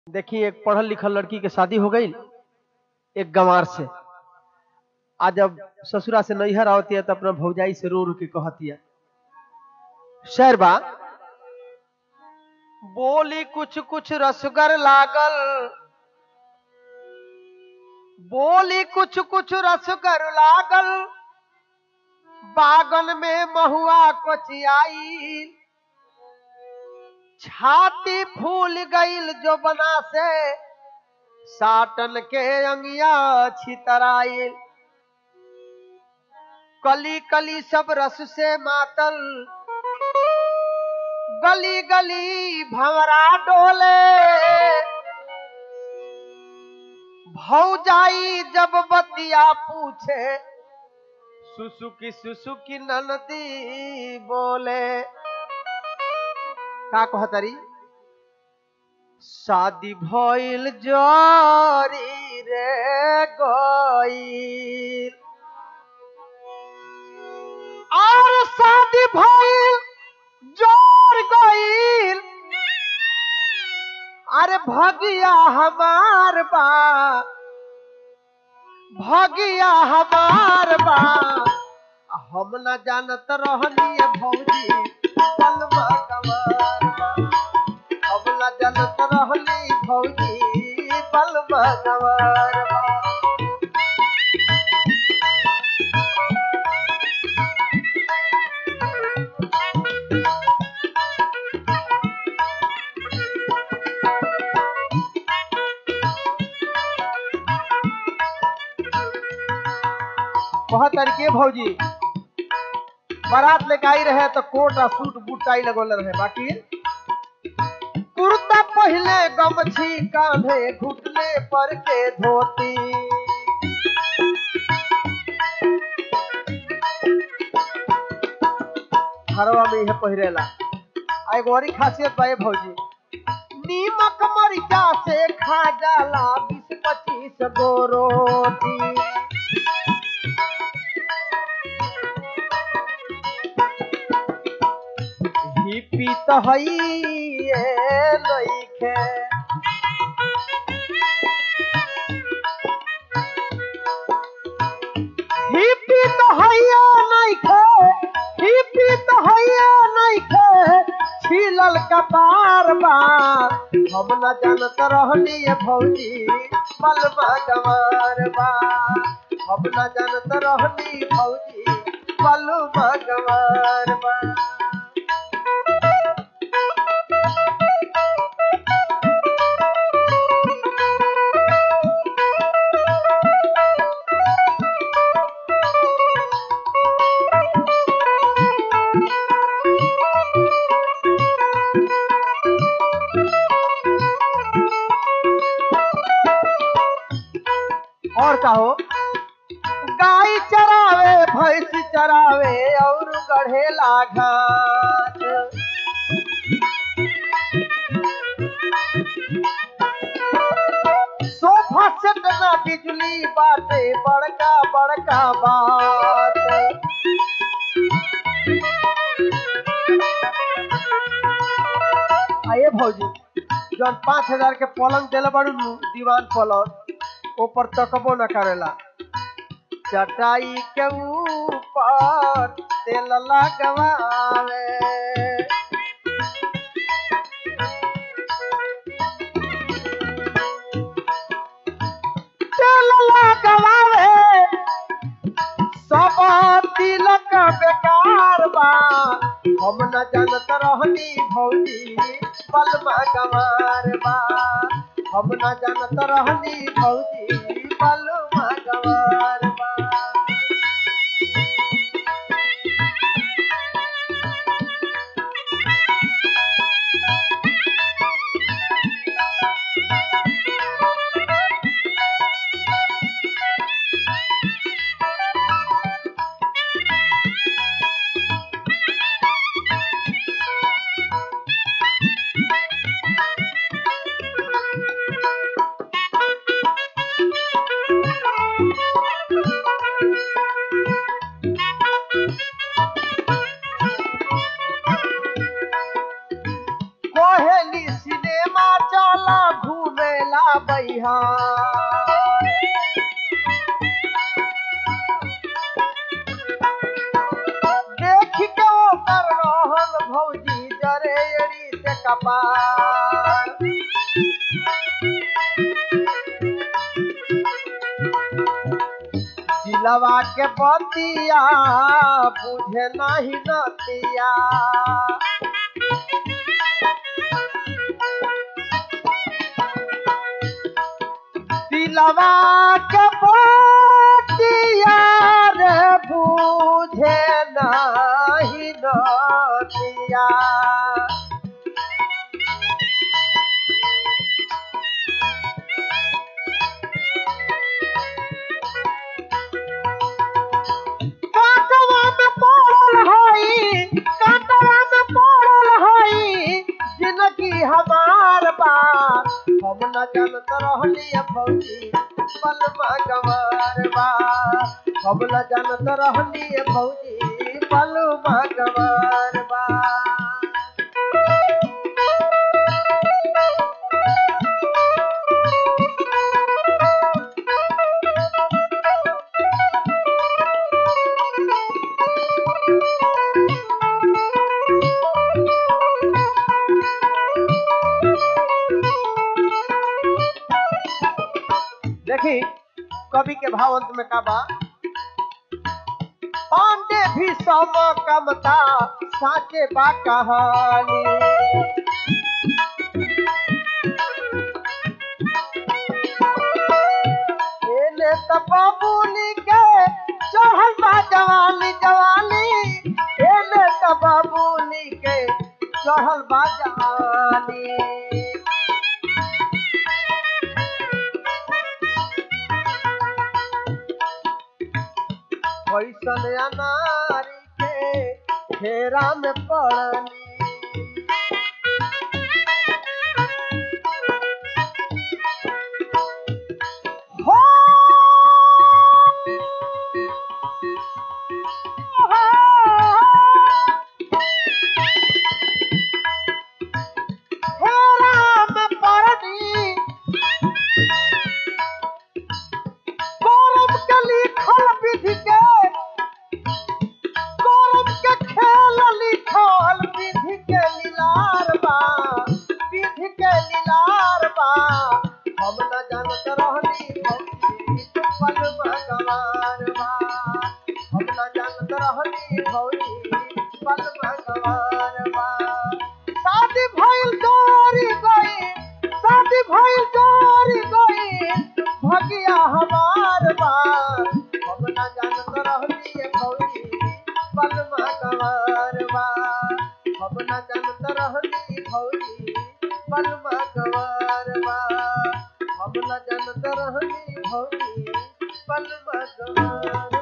देखिए एक पढ़ल लिखल लड़की के शादी हो गई एक गंवार से आज जब ससुरा से नैहर आवती है तो अपना भौजाई से रो रो के कहती है शेर बा बोली कुछ कुछ रसगर लागल बोली कुछ कुछ रसगर लागल बागन में महुआ कोचियाई छाती फूल गईल जो बना से साटन के अंगिया छितराइल कली कली सब रस से मातल गली गली भंवरा डोले भौजाई जब बतिया पूछे सुसुकी सुसुकी ननदी बोले का कहतरी शादी भइल जरी रे गईल और शादी भइल जोर गईल अरे भगिया हमार बा भगिया हमार बा हम न जानत रहनी भौजी कलमा कमार बा हम न जानत रहनी भौजी बलमा कमार बा बहुत तरीके भौजी बारात लेके आई रहे तो कोट आ सूट बूट टाई लगोले रहे बाकी कुर्ता पहले गमछी कांधे घुटने पर के धोती हरवा में यह पहिरेला आ एगो और ही खासियत बा ये भौजी नीमक मरिचा से खा जाला बीस पच्चीस गो रोटी हिपी तो हइए लइखे हिपी तो हइए नइखे हिपी तो हइए नइखे छिलल कपार बा हम न जानत रहनी ये भौजी पलमा गवार बा हम न जानत रहनी भौजी पलमा गवार बा और कहो गाय चरावे भैंस चरावे और गढ़ेला घास सोफा सेट ना बिजली बाटे बड़का बड़का बात आइए भौजी जौन पाँच हजार के पलंग दिले बड़ू नु दीवान पलंग ऊपर तकबो न करेला चटाई के ऊपर तेल लगवावे तेल लगवावे सब तिलक बेकार बा हम न जानत रहनी भौजी पलमा गवार बा हम न जानत रहनी भौजी पलमा गवार बा बिहार देख के ओकर रहन भौजी जरे एड़ी से कपार दिलवा के बतिया बुझे नहीं नतिया दिलवा के बतिया रे बुझे नहीं नतिया कांटवा में पड़ल हई कांटवा में पड़ल हई जिंदगी हमार बा हम न जानत रहली भौजी पलमा गवार बा हम न जानत रहली भौजी पलमा गवार बा देखी कवि के भाव अंत में का बा पांडे भी सम कमता साचे बा कहानी एने त बाबूनी के चढ़ल बा जवानी जवानी एने त बाबूनी के चढ़ल बा जवानी कैसन अनारी के घेरा में पड़नी हो घेरा में पड़नी गौरव के लिखल विधि के गौरव के खेल लिखल विधि के लीलार बा विधि के लीलार बा हम न जानत रहनी भौजी पल भगवान बा हम न जानत रहनी भौजी पल भगवान बा शादी भइल जोरी गई शादी भइल जोरी गई भगिया हमार बा हम न जानत रहनी भौजी पल भगवान बा हम न जानत रहनी भौजी पल भगवान बा हम न जानत रहनी भौजी पल भगवान